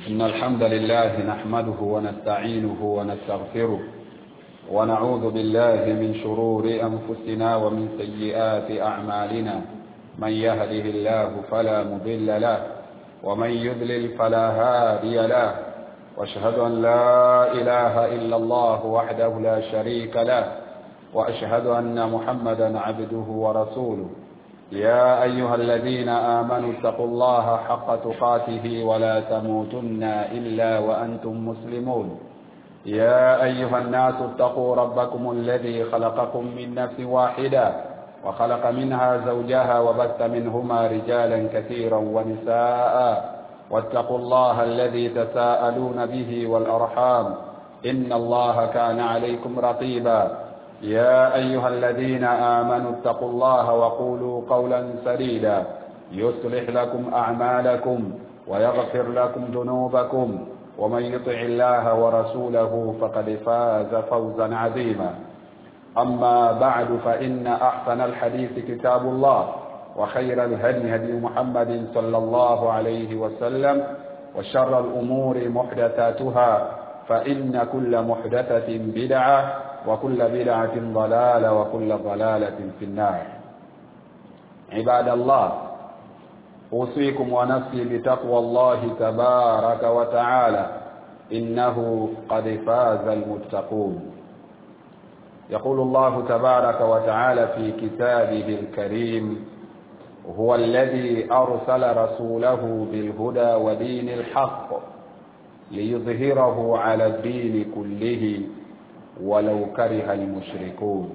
إن الحمد لله نحمده ونستعينه ونستغفره ونعوذ بالله من شرور أنفسنا ومن سيئات أعمالنا من يهده الله فلا مضل له ومن يذلل فلا هادي له واشهد أن لا إله إلا الله وحده لا شريك له وأشهد أن محمدا عبده ورسوله يا أيها الذين آمنوا اتقوا الله حق تقاته ولا تموتن إلا وأنتم مسلمون يا أيها الناس اتقوا ربكم الذي خلقكم من نفس واحدة وخلق منها زوجها وبث منهما رجالا كثيرا ونساء واتقوا الله الذي تساءلون به والأرحام إن الله كان عليكم رقيبا يا أيها الذين آمنوا اتقوا الله وقولوا قولا سديدا يصلح لكم أعمالكم ويغفر لكم ذنوبكم ومن يطع الله ورسوله فقد فاز فوزا عظيما أما بعد فإن أحسن الحديث كتاب الله وخير الهدي هدي محمد صلى الله عليه وسلم وشر الأمور محدثاتها فإن كل محدثة بدعة وكل بدعة ضلالة وكل ضلالة في النار عباد الله أوصيكم ونفسي بتقوى الله تبارك وتعالى إنه قد فاز المتقون يقول الله تبارك وتعالى في كتابه الكريم هو الذي أرسل رسوله بالهدى ودين الحق ليظهره على الدين كله ولو كره المشركون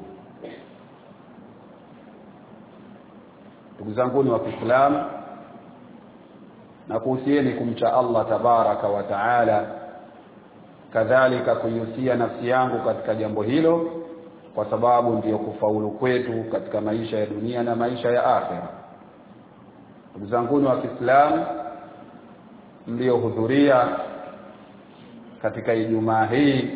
ndugu zanguni wa Kiislamu na kuhusieni kumcha Allah tabaraka wa taala kadhalika kuihusia nafsi yangu katika jambo hilo kwa sababu ndiyo kufaulu kwetu katika maisha ya dunia na maisha ya akhera ndugu zanguni wa Kiislamu mliohudhuria katika Ijumaa hii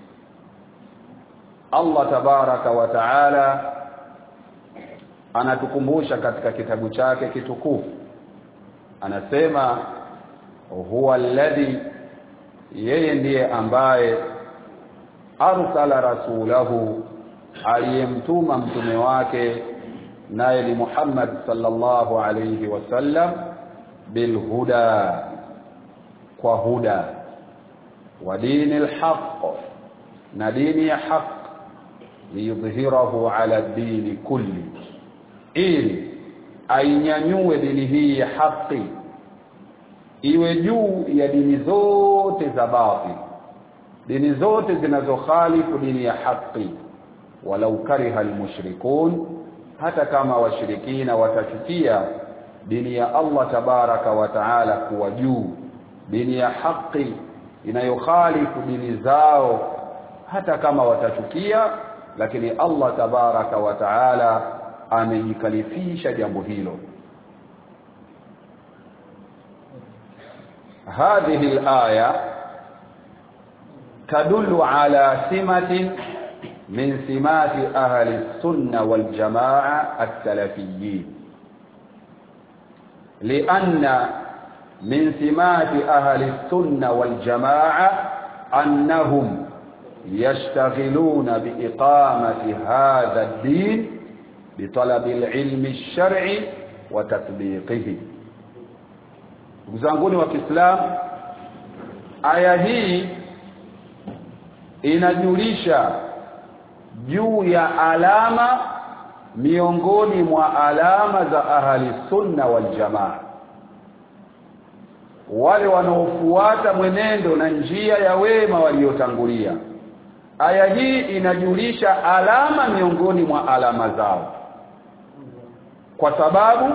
Allah tabaraka wa taala anatukumbusha katika kitabu chake kitukufu anasema huwa alladhi yeye ndiye ambaye arsala rasulahu aliyemtuma mtume wake naye ni Muhammad sallallahu alayhi wasallam bilhuda kwa huda wa dini alhaq na dini ya haq liyudhhirahu ala dini kulli ili ainyanyue dini hii ya haki iwe juu ya dini zote za batil dini zote zinazokhalifu dini ya haki walau kariha almushrikun hata kama washirikina watachukia dini ya Allah tabaraka wa taala kuwa juu dini ya haki inayokhalifu dini zao hata kama watachukia lakini Allah tabaraka wa taala amejikalifisha jambo hilo هذه الآية تدل على سمة من سمات أهل السنة والجماعة السلفيين لأن من سمات أهل السنة والجماعة أنهم يشتغلون بإقامة هذا الدين بطلب العلم الشرعي وتطبيقه Mzanguni wa Kiislamu aya hii inajulisha juu ya alama miongoni mwa alama za ahli sunna wal jamaa wale wanaofuata mwenendo na njia ya wema waliotangulia aya hii inajulisha alama miongoni mwa alama zao kwa sababu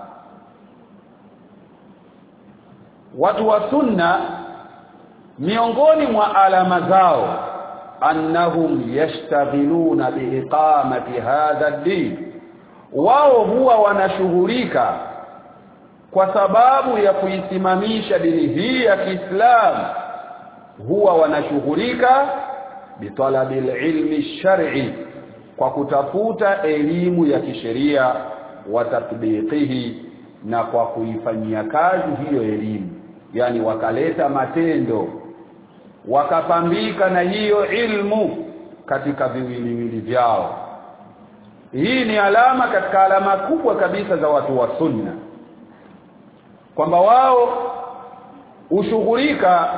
watu wa sunna miongoni mwa alama zao annahum yashtaghiluna biiqamati hadha ad-din wao huwa wanashughulika kwa sababu ya kuisimamisha dini hii ya Kiislamu huwa wanashughulika bitalabil ilmi shar'i kwa kutafuta elimu ya kisheria wa tatbiqihi na kwa kuifanyia kazi hiyo elimu yani wakaleta matendo wakapambika na hiyo ilmu katika viwiliwili vyao hii ni alama katika alama kubwa kabisa za watu wa sunna kwamba wao ushughulika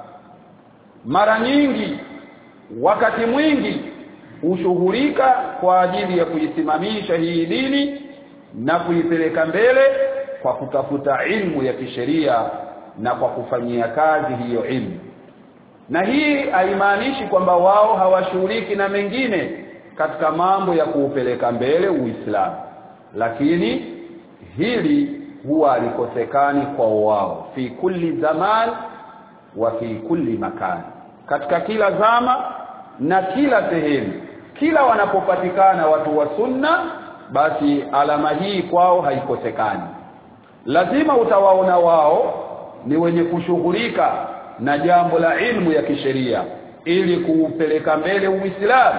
mara nyingi wakati mwingi ushughulika kwa ajili ya kuisimamisha hii dini na kuipeleka mbele kwa kutafuta ilmu ya kisheria na kwa kufanyia kazi hiyo ilmu na hii haimaanishi kwamba wao hawashughuliki na mengine katika mambo ya kuupeleka mbele Uislamu lakini hili huwa alikosekani kwa wao fi kulli zaman wa fi kulli makan katika kila zama na kila sehemu kila wanapopatikana watu wa sunna basi alama hii kwao haikosekani lazima utawaona wao ni wenye kushughulika na jambo la ilmu ya kisheria ili kuupeleka mbele Uislamu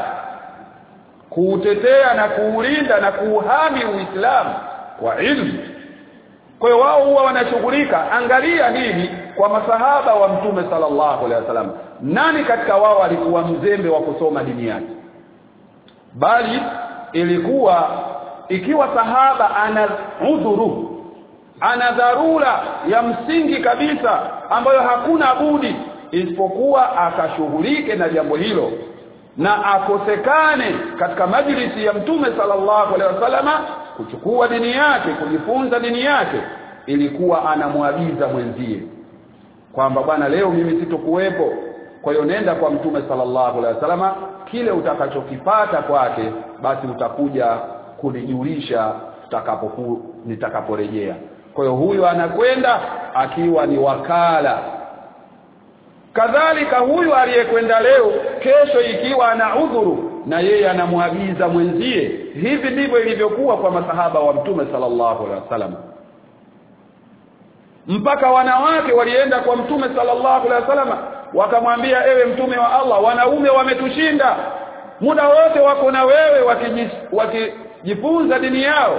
kuutetea na kuulinda na kuuhami Uislamu kwa ilmu kwa hiyo wao huwa wanashughulika angalia hili kwa masahaba wa mtume sallallahu alaihi wasallam nani katika wao alikuwa mzembe wa kusoma dini yake bali ilikuwa ikiwa sahaba ana udhuru ana dharura ya msingi kabisa ambayo hakuna budi isipokuwa akashughulike na jambo hilo na akosekane katika majlisi ya mtume sallallahu alaihi wasallama kuchukua dini yake kujifunza dini yake ilikuwa anamwagiza mwenzie kwamba bwana leo mimi sitokuwepo kwa hiyo nenda kwa mtume sallallahu alaihi wasallama kile utakachokipata kwake basi utakuja kunijulisha tutakapoku nitakaporejea kwa hiyo huyu anakwenda akiwa ni wakala kadhalika huyu aliyekwenda leo kesho ikiwa ana udhuru na yeye anamwagiza mwenzie hivi ndivyo ilivyokuwa kwa masahaba wa mtume sallallahu alaihi wasallam mpaka wanawake walienda kwa mtume sallallahu alaihi wasallam wakamwambia ewe mtume wa Allah wanaume wametushinda muda wote wako na wewe wakijifunza dini yao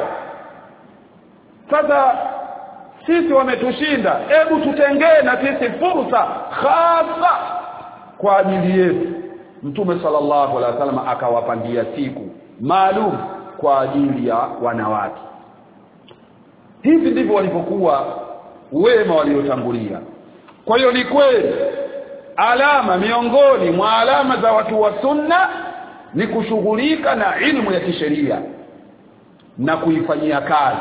sasa sisi wametushinda hebu tutengee na sisi fursa hasa kwa ajili yetu mtume sallallahu alaihi wasallam akawapangia siku maalum kwa ajili ya wanawake hivi ndivyo walivyokuwa wema waliotangulia kwa hiyo ni kweli alama miongoni mwa alama za watu wa sunna ni kushughulika na ilmu ya kisheria na kuifanyia kazi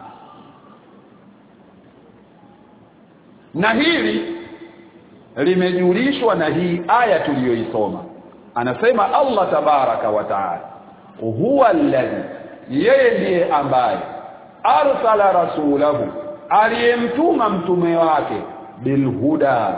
na hili limejulishwa na hii aya tuliyoisoma anasema Allah tabaraka wa taala huwa alladhi yeye ndiye ambaye arsala rasulahu aliyemtuma mtume wake bilhuda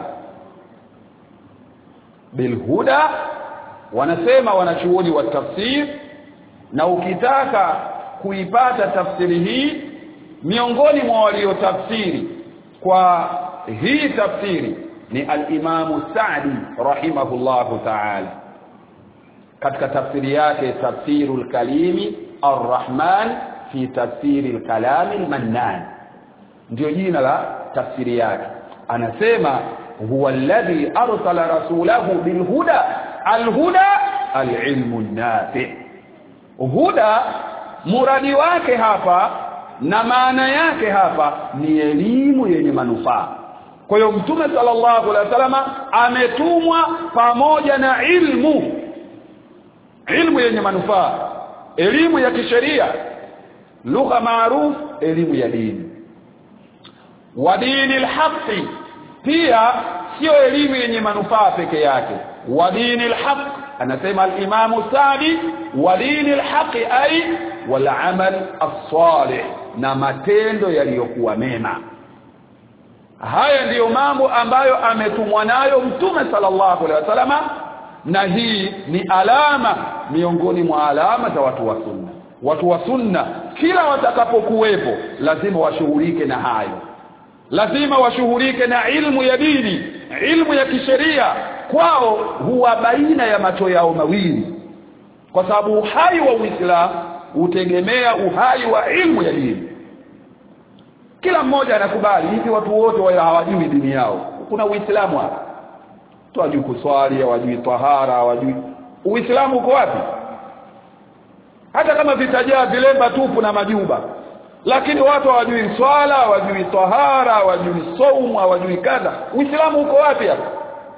bilhuda wanasema wanachuoni wa tafsir na ukitaka kuipata tafsiri hii miongoni mwa waliotafsiri kwa hii tafsiri ni al-Imam Sa'di rahimahullahu ta'ala katika tafsiri yake tafsirul kalimi ar-Rahman fi tafsiri al-kalam al-Mannan ndio jina la tafsiri yake anasema huwa alladhi arsala rasulahu bilhuda alhuda alilmu nafi huda muradi wake hapa na maana yake hapa ni elimu yenye manufaa kwa hiyo mtume sallallahu alaihi wasallam ametumwa pamoja na ilmu ilmu yenye manufaa elimu ya kisheria lugha maarufu elimu ya dini wa dini alhaqi pia sio elimu yenye manufaa peke yake wa dini alhaq anasema al-Imam Sadi wa dini alhaqi ay wal amal as-salih na matendo yaliyokuwa mema haya ndiyo mambo ambayo ametumwa nayo mtume sallallahu alaihi wasallama na hii ni alama miongoni mwa alama za watu wa sunna watu wa sunna kila watakapokuwepo lazima washughulike na hayo lazima washughulike na ilmu ya dini ilmu ya kisheria kwao huwa baina ya macho yao mawili kwa sababu uhai wa Uislamu hutegemea uhai wa ilmu ya dini kila mmoja anakubali hivi watu wote wao hawajui dini yao kuna uislamu hapa tu hawajui kuswali hawajui tahara hawajui uislamu uko wapi hata kama vitajaa vilemba tupu na majuba lakini watu hawajui swala hawajui tahara hawajui saumu hawajui kadha uislamu uko wapi hapa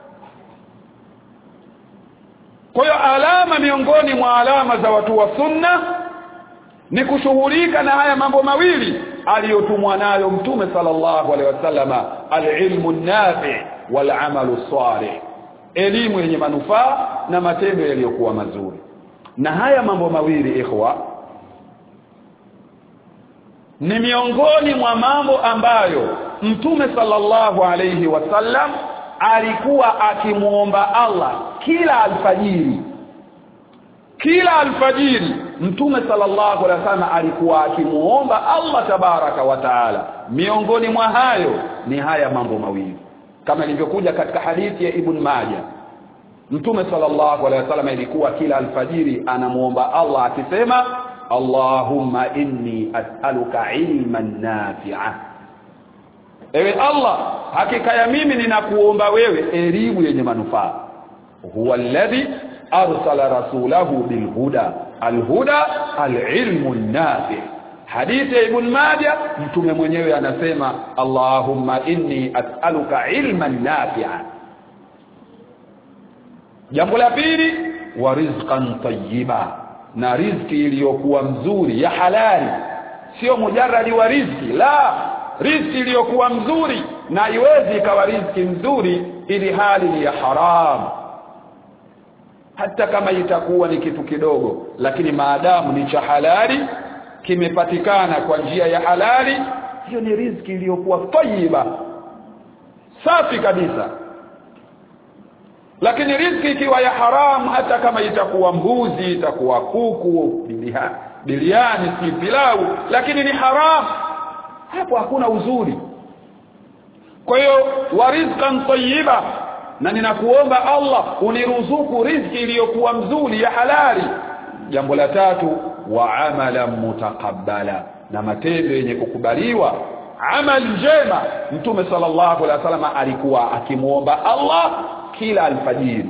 kwa hiyo alama miongoni mwa alama za watu wa sunna ni kushughulika na haya mambo mawili aliyotumwa nayo mtume sallallahu alaihi wasallama alilmu nafi wal amalu salih elimu yenye manufaa na matendo yaliyokuwa mazuri na haya mambo mawili ikhwa ni miongoni mwa mambo ambayo mtume sallallahu alayhi wasallam alikuwa akimuomba Allah kila alfajiri kila alfajiri mtume sallallahu alaihi wasallam alikuwa akimuomba Allah tabaraka wa taala miongoni mwa hayo ni haya mambo mawili kama ilivyokuja katika hadithi ya ibn Majah mtume sallallahu alaihi wasallam ilikuwa kila alfajiri anamuomba Allah akisema Allahumma inni as'aluka ilman nafi'a Ewe Allah hakika ya mimi ninakuomba wewe elimu yenye manufaa huwa alladhi arsala rasulahu bilhuda alhuda alilmu nafi hadithi ya ibn Majah mtume mwenyewe anasema Allahumma inni as'aluka ilman nafi'a jambo la pili wa rizqan tayyiba na riziki iliyokuwa mzuri ya halali sio mujarradi wa riziki la riziki iliyokuwa mzuri na iwezi ikawa riziki mzuri ili hali ni ya haram hata kama itakuwa ni kitu kidogo lakini maadamu ni cha halali kimepatikana kwa njia ya halali hiyo ni riziki iliyokuwa tayyiba safi kabisa lakini riziki ikiwa ya haramu hata kama itakuwa mbuzi itakuwa kuku bilia, biliani si pilau lakini ni haramu hapo hakuna uzuri kwa hiyo wa rizqan tayyiba na ninakuomba Allah uniruzuku riziki iliyokuwa mzuri ya halali jambo la tatu wa amala mutaqabbala na matendo yenye kukubaliwa amal njema mtume sallallahu alaihi wasallam alikuwa akimuomba Allah kila alfajiri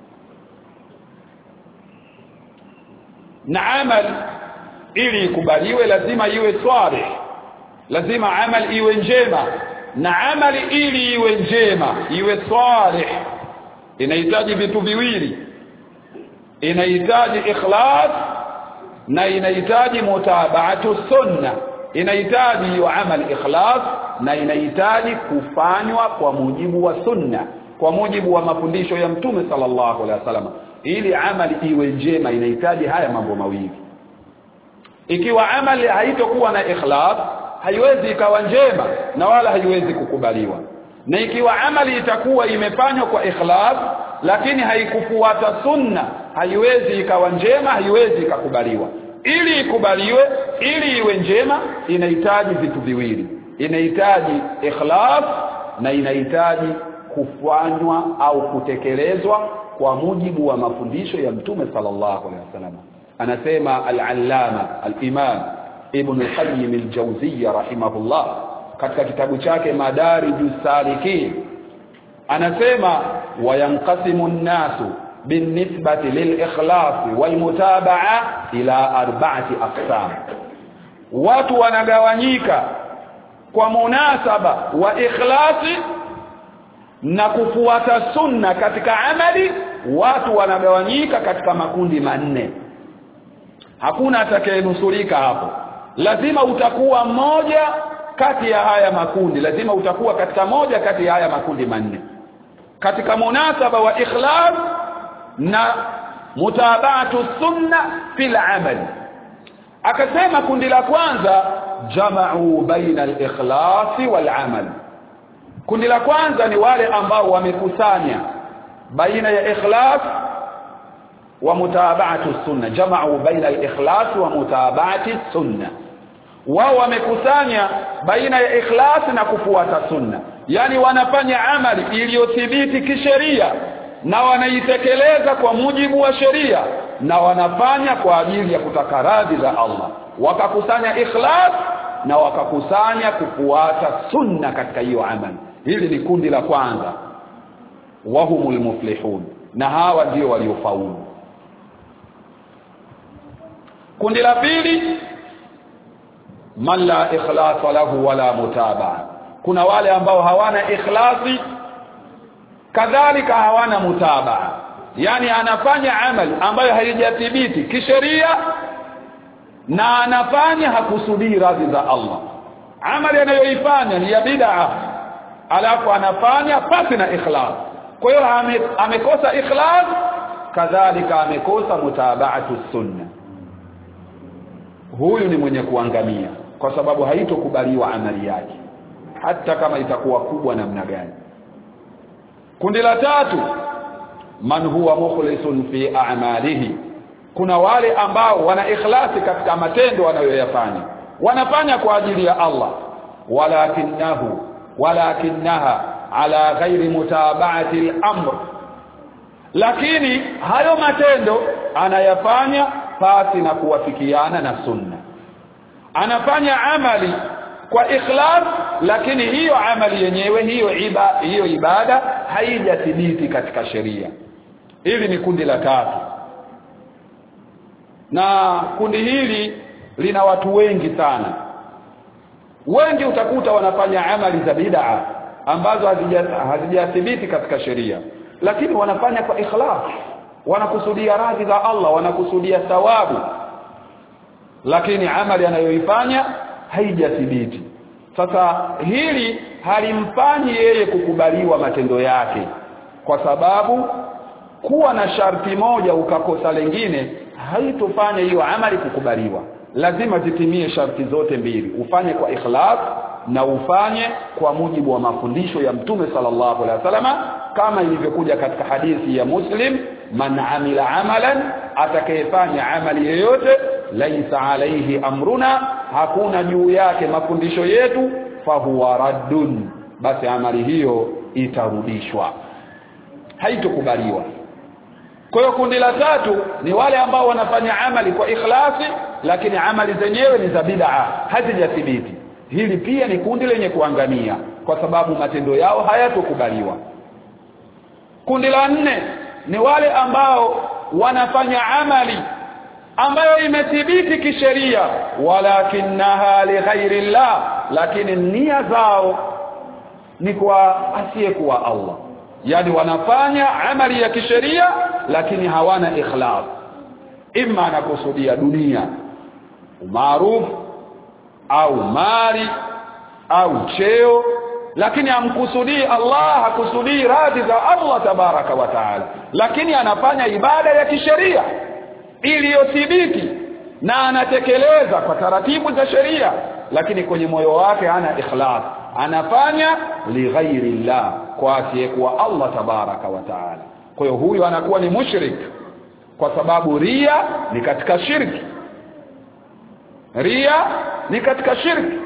na amal ili ikubaliwe lazima iwe swalih lazima amal iwe njema na amali ili iwe njema iwe salih inahitaji vitu viwili inahitaji ikhlas na inahitaji mutabaatu sunna inahitaji hiyo amali ikhlas na inahitaji kufanywa kwa mujibu wa sunna kwa mujibu wa mafundisho ya mtume sallallahu alaihi wasallam ili amali iwe njema inahitaji haya mambo mawili ikiwa amali haitokuwa na ikhlas haiwezi ikawa njema na wala haiwezi kukubaliwa na ikiwa amali itakuwa imefanywa kwa ikhlas lakini haikufuata sunna haiwezi ikawa njema haiwezi ikakubaliwa ili ikubaliwe ili iwe njema inahitaji vitu viwili inahitaji ikhlas na inahitaji kufanywa au kutekelezwa kwa mujibu wa mafundisho ya mtume sallallahu alaihi wasallam anasema al-allama al-imam ibn al-qayyim al-jawziyya rahimahullah katika kitabu chake madarijus salikin anasema wayanqasimu an-nasu binisbati lil-ikhlas wal-mutabaa ila arba'ati aqsam watu wanagawanyika kwa munasaba wa ikhlasi na kufuata sunna katika amali watu wanagawanyika katika makundi manne hakuna atakayenusurika hapo lazima utakuwa mmoja kati ya haya makundi lazima utakuwa katika moja kati ya haya makundi manne katika munasaba wa ikhlas na mutabatu sunna fil amali akasema kundi la kwanza jama'u baina al-ikhlasi wal amal kundi la kwanza ni wale ambao wamekusanya baina ya ikhlas wa mutaba'atu sunna jama'u baina al-ikhlas wa mutaba'ati sunna wao wamekusanya baina ya ikhlas na kufuata sunna yani wanafanya amali iliyothibiti kisheria na wanaitekeleza kwa mujibu wa sheria na wanafanya kwa ajili ya kutaka radhi za Allah wakakusanya ikhlas na wakakusanya kufuata sunna katika hiyo amali hili ni kundi la kwanza wahumul muflihun na hawa ndio waliofaulu kundi la pili man la ikhlasa lahu wala mutabaa kuna wale ambao hawana ikhlasi kadhalika hawana mutabaa yani anafanya amali ambayo haijathibiti kisheria na anafanya hakusudii radhi za Allah amali anayoifanya ni ya bid'a alafu anafanya pasi na ikhlas kwa hiyo ame, amekosa ikhlas kadhalika amekosa mutabaatu sunna huyu ni mwenye kuangamia kwa sababu haitokubaliwa amali yake hata kama itakuwa kubwa namna gani kundi la tatu man huwa mukhlisun fi a'malihi kuna wale ambao wana ikhlasi katika matendo wanayoyafanya wanafanya kwa ajili ya Allah walakinahu walakinaha ala ghairi mutaba'ati al-amr lakini hayo matendo anayafanya pasi na kuwafikiana na sunna anafanya amali kwa ikhlas lakini hiyo amali yenyewe hiyo iba, hiyo ibada haijathibiti katika sheria hili ni kundi la tatu na kundi hili lina watu wengi sana wengi utakuta wanafanya amali za bid'a ambazo hazijathibiti katika sheria lakini wanafanya kwa ikhlas wanakusudia radhi za Allah wanakusudia thawabu lakini amali anayoifanya haijathibiti sasa hili halimfanyi yeye kukubaliwa matendo yake kwa sababu kuwa na sharti moja ukakosa lengine haitofanya hiyo amali kukubaliwa lazima zitimie sharti zote mbili ufanye kwa ikhlas na ufanye kwa mujibu wa mafundisho ya mtume sallallahu alaihi wasallam kama ilivyokuja katika hadithi ya Muslim man amila amalan atakayefanya amali yoyote laisa alaihi amruna hakuna juu yake mafundisho yetu fahuwa raddun basi amali hiyo itarudishwa haitokubaliwa kwa hiyo kundi la tatu ni wale ambao wanafanya amali kwa ikhlasi lakini amali zenyewe ni za bid'a hazijathibiti hili pia ni kundi lenye kuangamia kwa sababu matendo yao hayatokubaliwa kundi la nne ni wale ambao wanafanya amali ambayo imethibiti kisheria walakinaha lighairi llah lakini nia zao ni kwa asiyekuwa Allah yani wanafanya amali ya kisheria lakini hawana ikhlas imma anakusudia dunia umaarufu au mali au cheo lakini hamkusudii Allah hakusudii radhi za Allah tabaraka wa taala lakini anafanya ibada ya kisheria iliyothibiti na anatekeleza kwa taratibu za sheria lakini kwenye moyo wake hana ikhlas anafanya lighairi llah kwa asiyekuwa Allah tabaraka wa taala kwa hiyo huyu anakuwa ni mushrik kwa sababu ria ni katika shirki ria ni katika shirki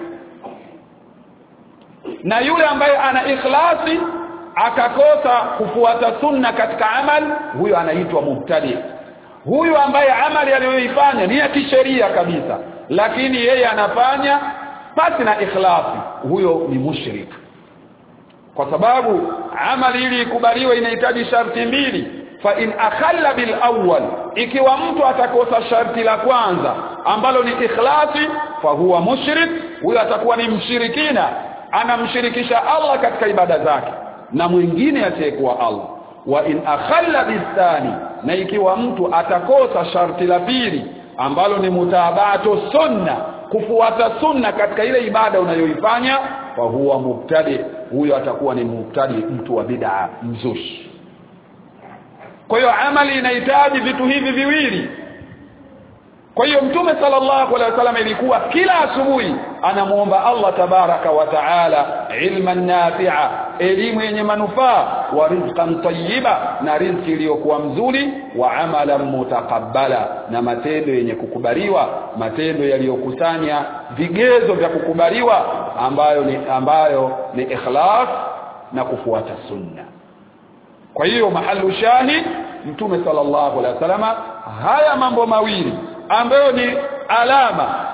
na yule ambaye ana ikhlasi akakosa kufuata sunna katika amal huyo anaitwa mubtadi huyu ambaye amali aliyoifanya ni ya kisheria kabisa lakini yeye anafanya pasi na ikhlasi huyo ni mushrik kwa sababu amali ili ikubaliwe inahitaji sharti mbili fa in akhalla bil awwal ikiwa mtu atakosa sharti la kwanza ambalo ni ikhlasi fa huwa mushrik huyo atakuwa ni mshirikina anamshirikisha Allah katika ibada zake na mwingine asiyekuwa Allah wa in akhalla bithani na ikiwa mtu atakosa sharti la pili ambalo ni mutabato sunna kufuata sunna katika ile ibada unayoifanya fa huwa mubtadi huyo atakuwa ni mubtadi mtu wa bid'a mzushi kwa hiyo amali inahitaji vitu hivi viwili kwa hiyo mtume sallallahu alaihi wasallam ilikuwa kila asubuhi anamuomba Allah tabaraka wa taala ilman nafi'a elimu yenye manufaa wa rizqan tayyiba na riziki iliyokuwa mzuri wa amalan mutaqabbala na matendo yenye kukubaliwa matendo yaliyokusanya vigezo vya kukubaliwa ambayo ni ambayo ni ikhlas na kufuata sunna kwa hiyo mahalu shahid mtume sallallahu alaihi wasallam haya mambo mawili ambayo ni alama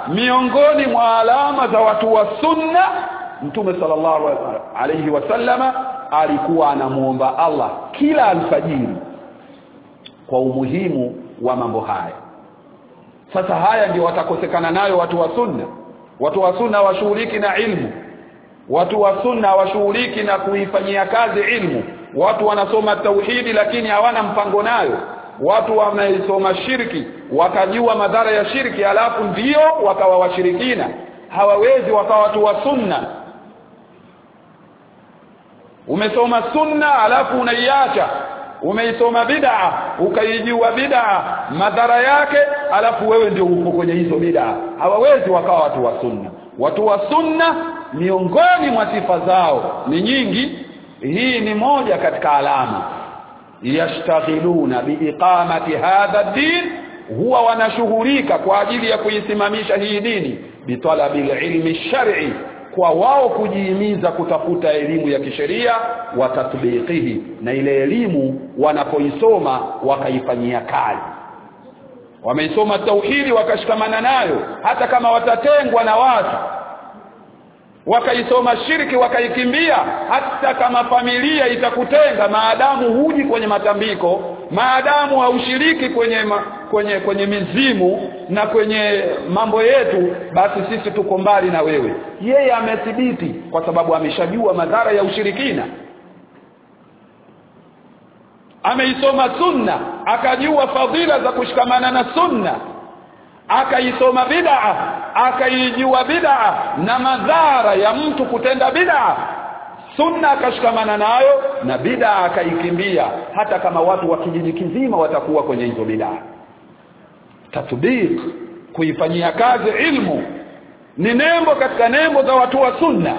miongoni mwa alama za watu wa sunna mtume sallallahu alayhi wasallama alikuwa anamuomba Allah kila alfajiri kwa umuhimu wa mambo haya sasa haya ndio watakosekana nayo watu wa sunna watu wa sunna washughuliki na ilmu watu wa sunna washughuliki na kuifanyia kazi ilmu watu wanasoma tauhidi lakini hawana mpango nayo watu wamesoma shirki wakajua madhara ya shirki alafu ndio wakawa washirikina hawawezi wakawa watu wa sunna umesoma sunna alafu unaiacha umeisoma bid'a ukaijua bid'a madhara yake alafu wewe ndio upo kwenye hizo bid'a hawawezi wakawa watu wa sunna watu wa sunna miongoni mwa sifa zao ni nyingi hii ni moja katika alama yashtaghiluna biiqamati hadha din huwa wanashughulika kwa ajili ya kuisimamisha hii dini bitalabil ilmi shar'i kwa wao kujihimiza kutafuta elimu ya kisheria wa tatbiqihi na ile elimu wanapoisoma wakaifanyia kazi wameisoma tauhidi wakashikamana nayo hata kama watatengwa na watu wakaisoma shirki wakaikimbia hata kama familia itakutenga maadamu huji kwenye matambiko maadamu haushiriki kwenye ma, kwenye kwenye mizimu na kwenye mambo yetu basi sisi tuko mbali na wewe yeye amethibiti kwa sababu ameshajua madhara ya ushirikina ameisoma sunna akajua fadhila za kushikamana na sunna akaisoma bid'a akaijua bid'a na madhara ya mtu kutenda bid'a sunna akashikamana nayo na bid'a akaikimbia hata kama watu wa kijiji kizima watakuwa kwenye hizo bid'a tatbiq kuifanyia kazi ilmu ni nembo katika nembo za watu wa sunna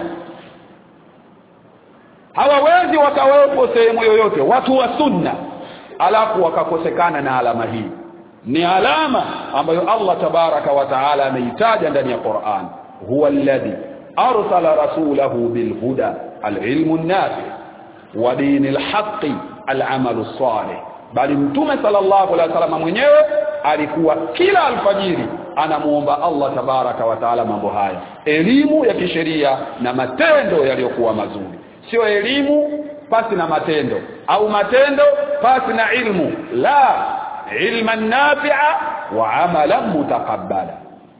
hawawezi wakawepo sehemu yoyote watu wa sunna alafu wakakosekana na alama hii ni alama ambayo Allah tabaraka wa taala ameitaja ndani ya Qur'an huwa alladhi arsala rasulahu bilhuda alilmu an-nafi wa dinil haqqi al'amalu salih bali mtume sallallahu alaihi wasallam mwenyewe alikuwa kila alfajiri anamuomba Allah tabaraka wa taala mambo haya elimu ya kisheria na matendo yaliyokuwa mazuri sio elimu pasi na matendo au matendo pasi na ilmu la ilma nafi'a wa amalan mutaqabbala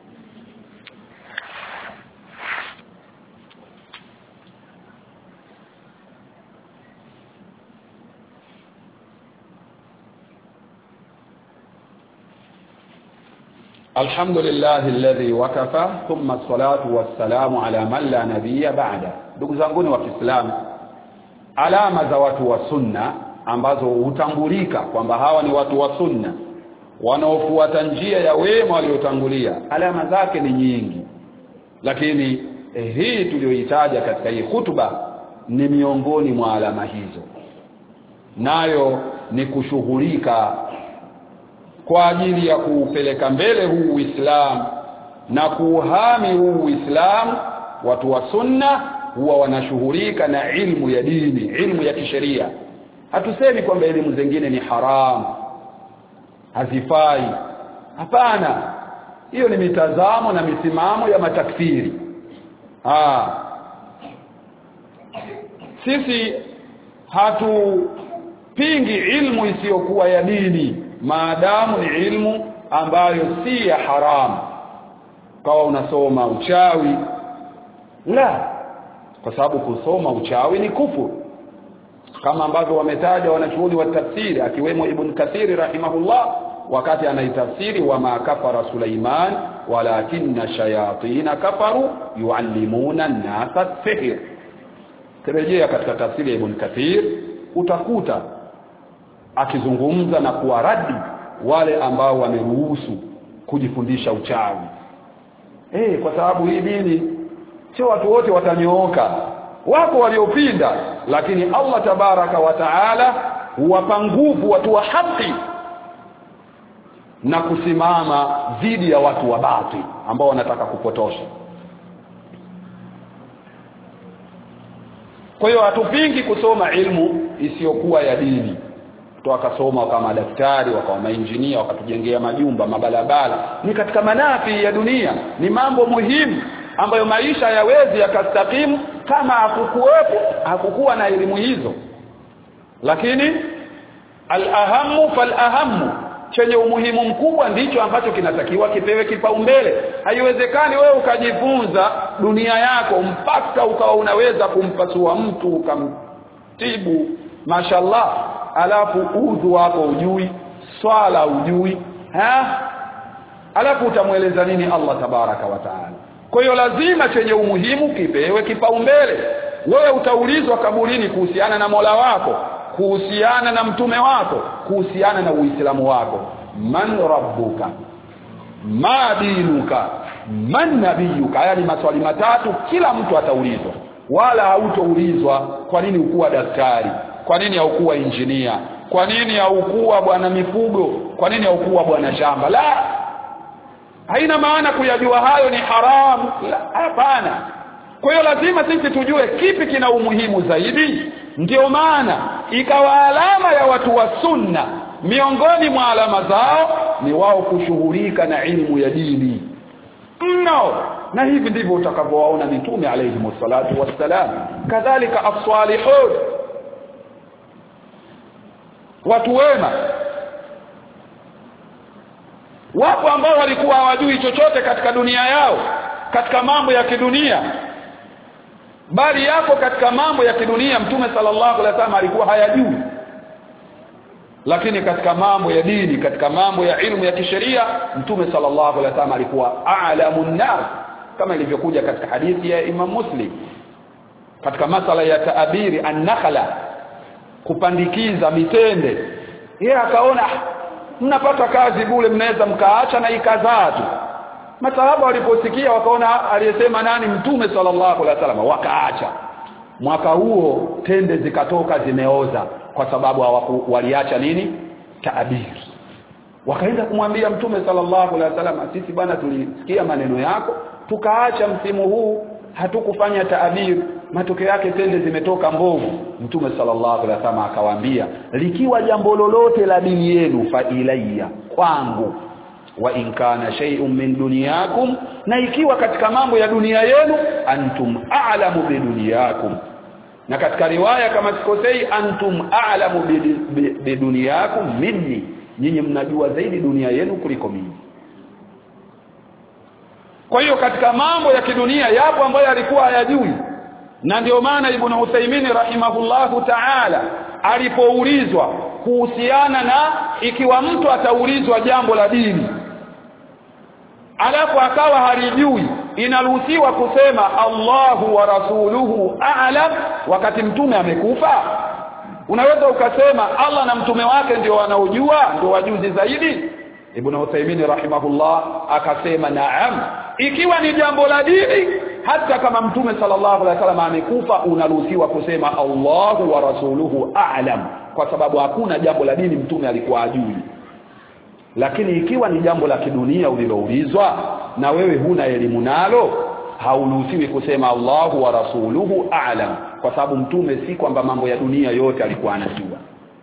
الحمد لله الذي وكفى ثم الصلاة والسلام على من لا نبي بعده ndugu zanguni wa Kiislamu alama za watu wa sunna ambazo hutambulika kwamba hawa ni watu wa sunna wanaofuata njia ya wema waliotangulia alama zake ni nyingi lakini eh, hii tuliyoitaja katika hii hutuba ni miongoni mwa alama hizo nayo ni kushughulika kwa ajili ya kuupeleka mbele huu Uislamu na kuuhami huu Uislamu watu wa sunna huwa wanashughulika na ilmu ya dini ilmu ya kisheria hatusemi kwamba elimu zingine ni haramu hazifai hapana hiyo ni mitazamo na misimamo ya matakfiri ah sisi hatupingi ilmu isiyokuwa ya dini maadamu ni ilmu ambayo si ya haramu kawa unasoma uchawi la kwa sababu kusoma uchawi ni kufuru kama ambavyo wametaja wanachuoni wa tafsiri akiwemo Ibn Kathiri rahimahullah wakati anaitafsiri wa ma kafara Sulaiman walakinna shayatina kafaru yuallimuna an-nasa sihr kirejea katika tafsiri ya Ibn Kathir utakuta akizungumza na kuwaradi wale ambao wameruhusu kujifundisha uchawi eh kwa sababu hii dini sio watu wote watanyooka wako waliopinda lakini Allah tabaraka wa taala huwapa nguvu watu wa haki na kusimama dhidi ya watu wa batil ambao wanataka kupotosha kwa hiyo hatupingi kusoma ilmu isiyokuwa ya dini watu wakasoma wakawa madaktari wakawa mainjinia wakatujengea majumba mabalabala ni katika manafi ya dunia ni mambo muhimu ambayo maisha yawezi yakastakimu kama hakukuwepo hakukuwa na elimu hizo lakini al-ahamu fal-ahamu chenye umuhimu mkubwa ndicho ambacho kinatakiwa kipewe kipaumbele haiwezekani wewe ukajifunza dunia yako mpaka ukawa unaweza kumpasua mtu ukamtibu mashallah alafu udhu wako ujui swala ujui ha alafu utamweleza nini Allah tabaraka wa taala kwa hiyo lazima chenye umuhimu kipewe kipaumbele wewe utaulizwa kaburini kuhusiana na Mola wako kuhusiana na mtume wako kuhusiana na uislamu wako man rabbuka ma dinuka man nabiyuka haya ni maswali matatu kila mtu ataulizwa wala hautoulizwa kwa nini ukuwa daktari kwa nini haukuwa injinia kwa nini haukuwa bwana mifugo kwa nini haukuwa bwana shamba la haina maana kuyajua hayo ni haramu hapana kwa hiyo lazima sisi tujue kipi kina umuhimu zaidi ndio maana ikawa alama ya watu wa sunna miongoni mwa alama zao ni wao kushughulika na ilmu ya dini mno na hivi ndivyo utakavyowaona mitume alayhi salatu wassalam kadhalika as-salihun watu wema wapo ambao walikuwa hawajui chochote katika dunia yao katika mambo ya kidunia bali yako katika mambo ya kidunia mtume sallallahu alaihi wasallam alikuwa hayajui lakini katika mambo ya dini katika mambo ya ilmu ya kisheria mtume sallallahu alaihi wasallam alikuwa a'lamun nas kama ilivyokuja katika hadithi ya Imam Muslim katika masala ya taabiri an-nakhla kupandikiza mitende yeye akaona mnapata kazi bure mnaweza mkaacha na ikazaa tu masahaba waliposikia wakaona aliyesema nani mtume sallallahu alaihi wasallam wakaacha mwaka huo tende zikatoka zimeoza kwa sababu hawaku, waliacha nini taabiri wakaenda kumwambia mtume sallallahu alaihi wasallam sisi bwana tulisikia maneno yako tukaacha msimu huu hatukufanya taabiri matokeo yake tende zimetoka mbovu mtume sallallahu alaihi wasallam akawaambia likiwa jambo lolote la dini yenu fa ilayya kwangu wa in kana shay'un min dunyakum na ikiwa katika mambo ya dunia yenu antum a'lamu bi dunyakum na katika riwaya kama sikosei antum a'lamu bi dunyakum minni nyinyi mnajua zaidi dunia yenu kuliko mimi kwa hiyo katika mambo ya kidunia yapo ambayo alikuwa hayajui na ndio maana ibn Uthaymeen rahimahullahu ta'ala alipoulizwa kuhusiana na ikiwa mtu ataulizwa jambo la dini alafu akawa halijui inaruhusiwa kusema Allahu wa rasuluhu a'lam wakati mtume amekufa unaweza ukasema Allah na mtume wake ndio wanaojua ndio wajuzi zaidi Ibn Uthaymeen rahimahullah akasema naam ikiwa ni jambo la dini hata kama mtume sallallahu alaihi wasallam amekufa unaruhusiwa kusema Allahu wa rasuluhu a'lam kwa sababu hakuna jambo la dini mtume alikuwa ajui lakini ikiwa ni jambo la kidunia uliloulizwa na wewe huna elimu nalo hauruhusiwi kusema Allahu wa rasuluhu a'lam kwa sababu mtume si kwamba mambo ya dunia yote alikuwa anajua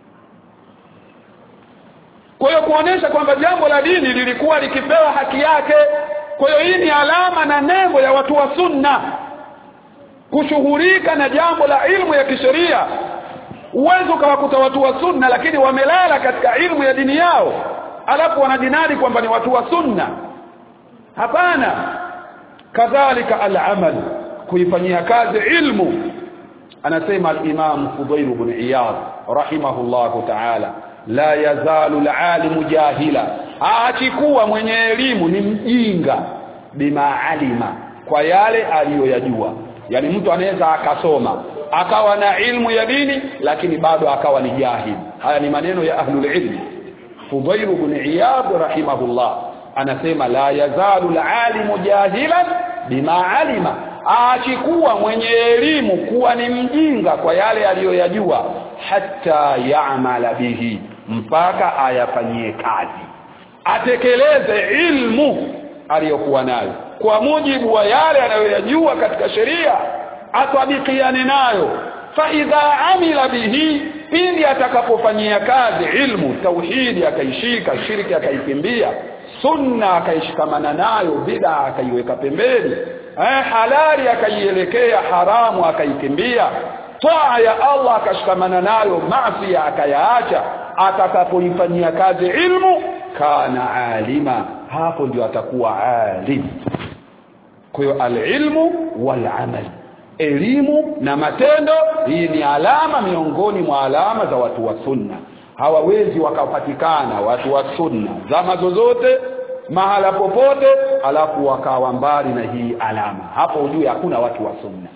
kwa hiyo kuonesha kwamba jambo la dini lilikuwa likipewa haki yake kwa hiyo hii ni alama na nembo ya watu wa sunna kushughulika na jambo la ilmu ya kisheria uwezo ukawakuta watu wa sunna lakini wamelala katika ilmu ya dini yao alafu wanajinadi kwamba ni watu wa sunna hapana kadhalika al-amal kuifanyia kazi ilmu anasema al-imam Fudayl ibn Iyad rahimahullahu ta'ala la yazalu al-alimu jahila aachikuwa mwenye elimu ni mjinga bima alima kwa yale aliyoyajua yani mtu anaweza akasoma akawa na ilmu ya dini lakini bado akawa ni jahil haya ni maneno ya ahlul ilmi Fudayl ibn Iyad rahimahullah anasema la yazalu alalimu jahilan bima alima aachikuwa mwenye elimu kuwa ni mjinga kwa yale aliyoyajua hata yaamala bihi mpaka ayafanyie kazi atekeleze ilmu aliyokuwa nayo kwa mujibu wa yale anayoyajua katika sheria atabikiane nayo fa idha amila bihi pindi atakapofanyia kazi ilmu tauhidi akaishika shirki akaikimbia sunna akaishikamana nayo bid'a akaiweka pembeni eh, halali akaielekea haramu akaikimbia taa ya Allah akashikamana nayo maasi akayaacha atakapoifanyia kazi ilmu kana alima hapo ndio atakuwa alim kwa hiyo alilmu walamal elimu na matendo hii ni alama miongoni mwa alama za watu wa sunna hawawezi wakapatikana watu wa sunna zama zozote mahala popote alafu wakawa mbali na hii alama hapo ujue hakuna watu wa sunna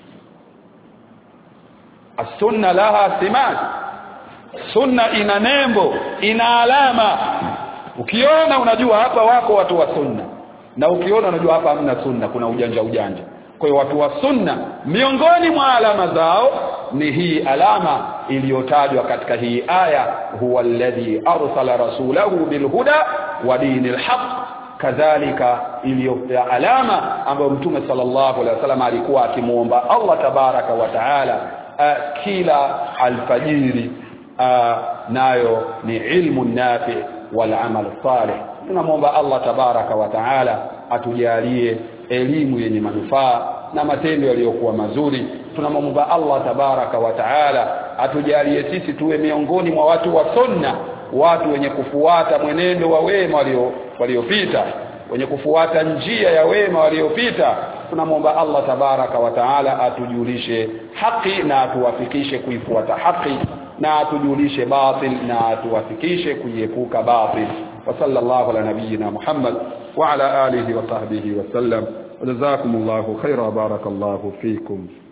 as-sunna laha simat sunna ina nembo ina alama ukiona unajua hapa wako watu wa sunna na ukiona unajua hapa hamna sunna kuna ujanja ujanja kwa hiyo watu wa sunna miongoni mwa alama zao ni hii alama iliyotajwa katika hii aya huwa alladhi arsala rasulahu bilhuda wa dinil haqq kadhalika iliyo alama ambayo mtume sallallahu alaihi wasallam alikuwa akimuomba Allah tabaraka wa taala uh, kila alfajiri uh, nayo ni ilmu nafi wal amal salih tunamwomba Allah tabaraka wa taala atujalie elimu yenye manufaa na matendo yaliyokuwa mazuri tunamwomba Allah tabaraka wa taala atujalie sisi tuwe miongoni mwa watu wa sunna watu wenye kufuata mwenendo wa wema walio waliopita wenye kufuata njia ya wema waliopita tunamwomba Allah tabaraka wa taala atujulishe haki na atuwafikishe kuifuata haki na atujulishe batil na atuwafikishe kuiepuka batil wa sallallahu ala nabiyyina Muhammad wa ala alihi wa sahbihi wa sallam jazakumullahu khaira barakallahu fikum